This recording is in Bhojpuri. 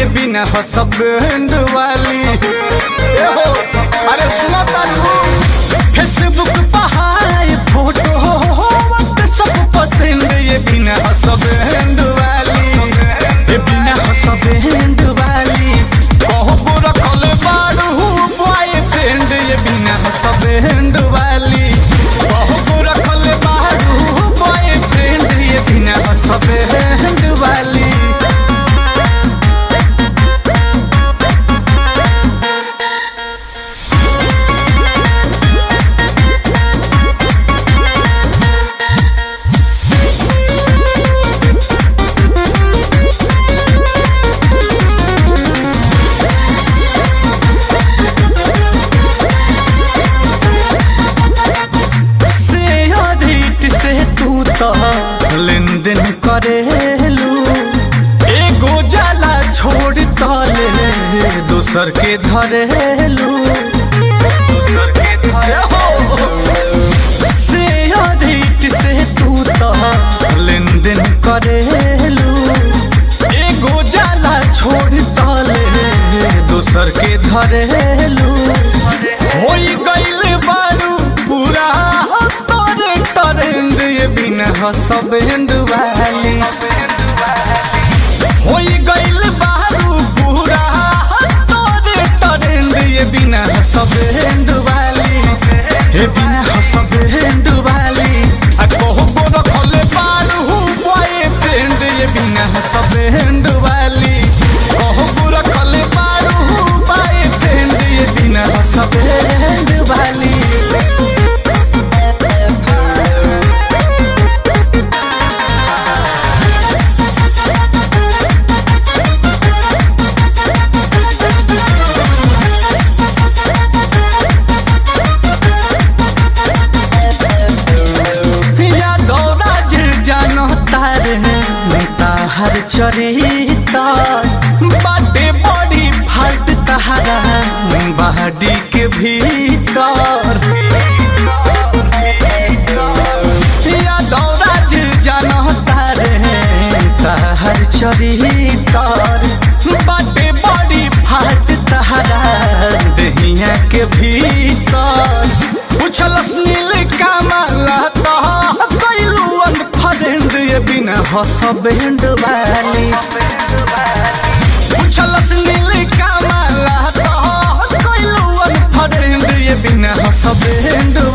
ये बिना हसबैंड वाली ए हो अरे सुना तारू फेसबुक पहाड़ फोटो व्हाट्सएप पसंद ये बिना हसबैंड वाली ये बिना हसबैंड वाली कहबो रखल बाड़ू बॉयफ्रेंड ये बिना हसबैंड वाली कहबो रखल बाड़ू बॉयफ्रेंड ये बिना हसबैंड वाली शेयरिट से तू तो लेन देन करेलू एगो जाला छोड़ तले दोसर के धरेलू शेयरिट से तू तो लेन देन करेलू एगो जाला छोड़ तले दोसर के धरेलू होई गइल बारू पूरा तोरे टरेंड ये बिना हसबैंड वाली होई गइल बारू पूरा तोरे टरेंड ये बिना हसबैंड वाली ये बिना हसबैंड वाली आ कहबो रखले बारू बॉयफ्रेंड ये बिना हसबैंड वाली कहबो रखले बारू बॉयफ्रेंड ये बिना हसबैंड वाली यादव राज जानो तारे ताहर चरिता बाटे बड़ी फाल्ट तहारा बहाडी के भीतर यादव राज जानो तारे ताहर चरितर बाटे बड़ी फाल्ट तहारा दहिया के भीतर पूछलस नील कामला तो कैलू अनफ्रेंड ये बिना हसबैंड वाली पूछलस नील कामला तो कैलू अनफ्रेंड ये बिना हसबैंड